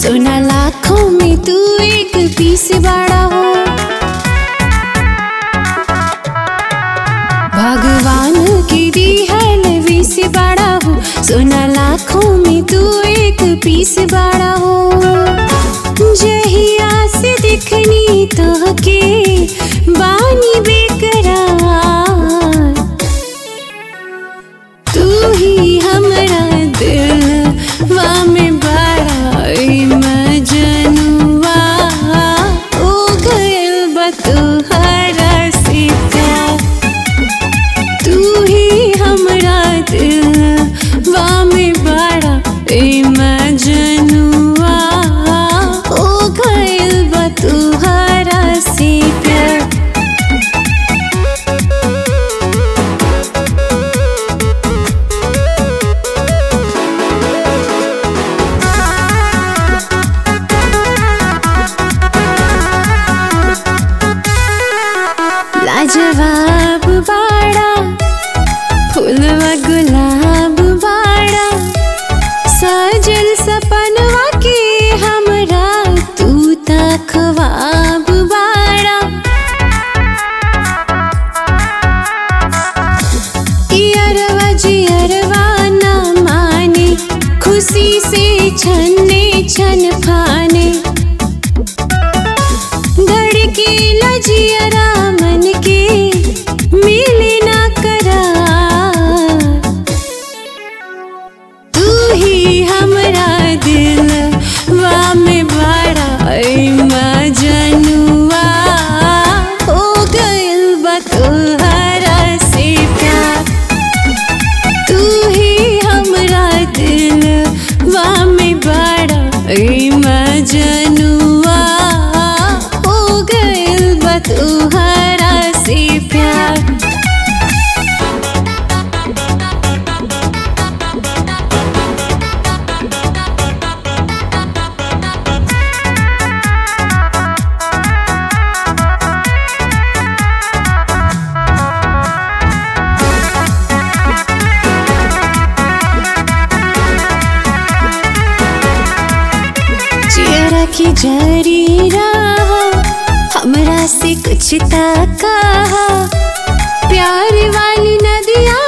सोना लाखों में तू एक पीस बड़ा हो भगवान की दी है लवी से बड़ा हो सोना लाखों में तू एक पीस बड़ा हो जहिया से दिखनी तो के बानी बेकरार तू ही हमरा दिल वा में बड़ा मजनुआ ओ गइल बा तोहरा से प्यार तू ही हमरा दिल वा में बड़ा मजनुआ ओ गइल बा तोहरा से प्यार लाजवाब बाड़ा फूलवा गुलाब बाड़ा सजल सपनवा के हमरा तू त ख्वाब बाड़ा इयरवा जियरवा न माने खुशी से छन्ने छन फाने धड़के लजियरा मन के मिले ना करार तू ही हमरा दिल वा में बड़ा मजनुआ हो गइल बा तोहरा से प्यार तू ही हमरा दिल वा में बड़ा मजनुआ हो गइल बा तोहरा से प्यार चेहरा की जरी रहा हमरा से कुछ ताका प्यार वाली नदिया